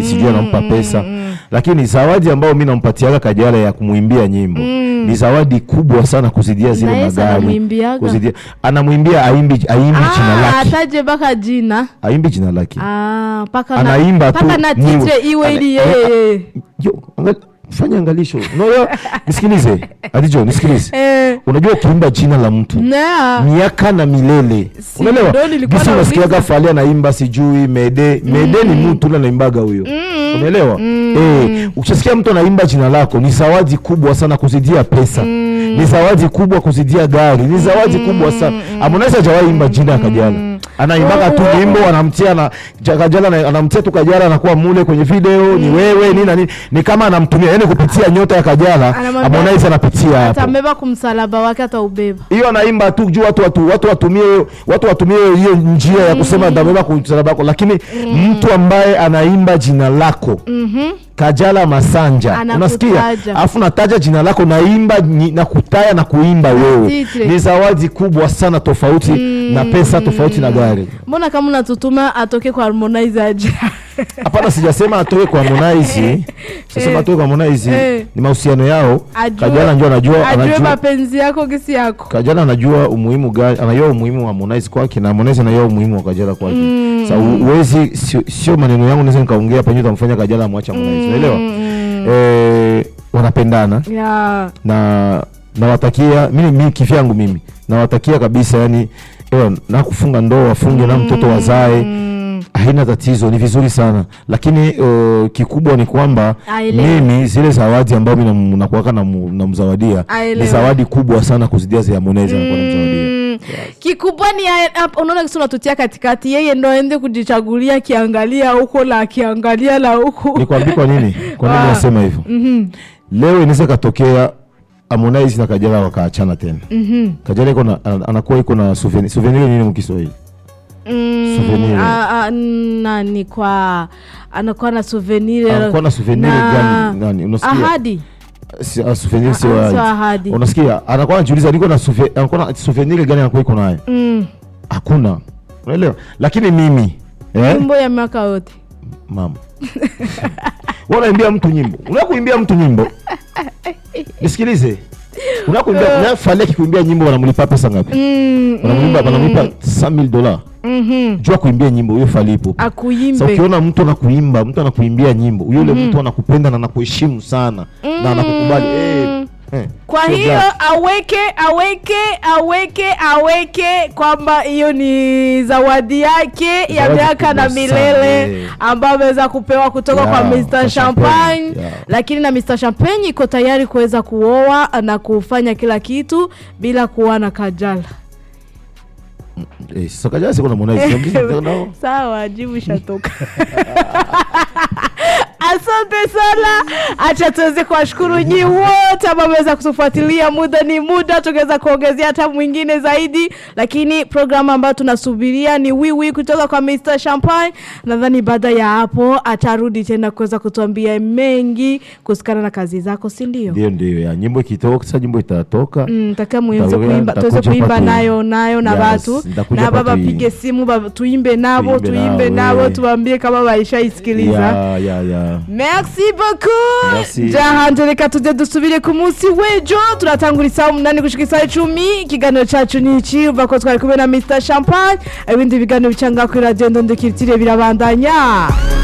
sijui anampa pesa lakini zawadi ambayo mi nampatiaga Kajala ya kumwimbia nyimbo ni zawadi kubwa sana kuzidia zile Na Yesu magari anamwimbiaga? kuzidia anamwimbia aimbi aimbi jina Ah, lake ataje mpaka jina aimbi jina lake Ah, mpaka Anaimba na, tu mpaka na nyimbo. titre iwe Ana- ili ana- yeye Yo, angali- fanya angalisho no, yo, nisikilize adijo nisikilize eh, unajua ukiimba jina la mtu na miaka na milele Si, unaelewa ndo nilikuwa gisi nauliza. unasikiaga fali anaimba sijui mede mede ni mtu ule anaimbaga huyo unaelewa eh ukishasikia mtu anaimba jina lako ni zawadi kubwa sana kuzidia pesa ni zawadi kubwa kuzidia gari ni zawadi kubwa sana Harmonize hajawahi imba jina ya Kajala anaimbaga tu Oh, oh, nyimbo anamtia na Ja- Kajala ana- anamtia tu Kajala anakuwa mule kwenye video ni wewe nini na nini ni kama anamtumia yani kupitia nyota ya Kajala Anamwambia- Harmonize anapitia hapo atabeba kumsalaba wake ataubeba hiyo anaimba tu juu watu watu watu watumie watu watumie hiyo njia ya kusema ndabeba kumsalaba wako, lakini mtu ambaye anaimba jina lako Kajala Masanja, Anakutaja. unasikia, alafu nataja jina lako, naimba nyi- na kutaya na kuimba wewe, titre. ni zawadi kubwa sana, tofauti na pesa, tofauti na gari. mbona kama unatutuma atoke kwa Harmonize aje Hapana, sijasema atoke kwa Harmonize, sijasema atoke kwa Harmonize, Eh. ni mahusiano yao. Ajue- Kajala ndio anajua, ajue anajua mapenzi yako kisi yako Kajala anajua umuhimu gani, anajua umuhimu wa Harmonize kwake na Harmonize anajua umuhimu wa Kajala kwake. Sasa uwezi, sio, sio maneno yangu naweza nikaongea penye utamfanya Kajala amwache Harmonize, unaelewa? Eh, wanapendana ya na nawatakia mimi, mimi kivyangu mimi nawatakia kabisa, yani ewa, na kufunga ndoa wafunge na mtoto wazae haina tatizo, ni vizuri sana lakini uh, kikubwa ni kwamba Aelewe. mimi zile zawadi ambayo mimi nakuaka namzawadia Aelewe. ni zawadi kubwa sana kuzidia za Harmonize anakuwa namzawadia. Mm, kikubwa ni haya- hapa, unaona kisi unatutia katikati yeye ndo aende kujichagulia akiangalia huko la akiangalia la huku Nikwambie kwa nini, kwa nini Ah. nasema hivyo? Leo inaweza katokea Harmonize na Kajala wakaachana tena. Kajala iko na ana- anakuwa iko na souvenir. Souvenir ni nini mkiswahili? Mm, Souvenir. a- a- nani kwa anakuwa na souvenir Anakuwa na souvenir gani? Nani? Unasikia? ahadi Si, ah, souvenir Ah, sio ah, sio ahadi. ahadi. Unasikia? Anakuwa anajiuliza niko na souvenir, anakuwa na souvenir gani anakuwa iko nayo? Mm, Hakuna. Unaelewa? Lakini mimi eh? nyimbo ya miaka yote mama wewe unaimbia mtu nyimbo unataka kuimbia mtu nyimbo nisikilize unataka kuimbia unataka Fally kuimbia nyimbo wanamlipa pesa ngapi Mm, wanamlipa wanamlipa 100000 dola mhm. jua kuimbia nyimbo huyo Fally ipo sasa akuimbe ukiona mtu anakuimba mtu anakuimbia nyimbo yule mtu anakupenda na anakuheshimu sana na anakukubali eh, eh, kwa sio hiyo black. aweke aweke aweke aweke kwamba hiyo ni zawadi yake ya Zawadi miaka na kubwa milele sana, eh. ambayo ameweza kupewa kutoka Yeah, kwa kwa Mr. Champagne, Champagne yeah. lakini na Mr. Champagne iko tayari kuweza kuoa na kufanya kila kitu bila kuwa na Kajala. eh, sasa Kajala siko na Harmonize no. Sawa, jibu ishatoka. Asante sana, acha tuweze kuwashukuru nyi wote ambao wameweza kutufuatilia. Muda ni muda, tungeweza kuongezea hata mwingine zaidi, lakini programu ambayo tunasubiria ni wiwi kutoka kwa Mr. Champagne. Nadhani baada ya hapo atarudi tena kuweza kutuambia mengi kuhusikana na kazi zako, si ndio? ndio ndio ya nyimbo ikitoka sasa nyimbo itatoka Mm, taka muweze Nitakuja- kuimba tuweze nitakuja kuimba hapa tu- nayo nayo na Yes, batu nitakuja na hapa baba tu- pige simu baba, tuimbe nabo Tuimbe tuimbe nao, nabo eh. tuambie kama baishaisikiliza ya ya ya merci beaucoup Merci. jahanje reka tujye dusubire ku munsi w'ejo turatangura isaha umunani gushika isaha icumi ikiganiro cacu ni iki uva ko twari kumwe na mr champagne ibindi biganiro bica ngaho kuri radiyo ndondekirtire birabandanya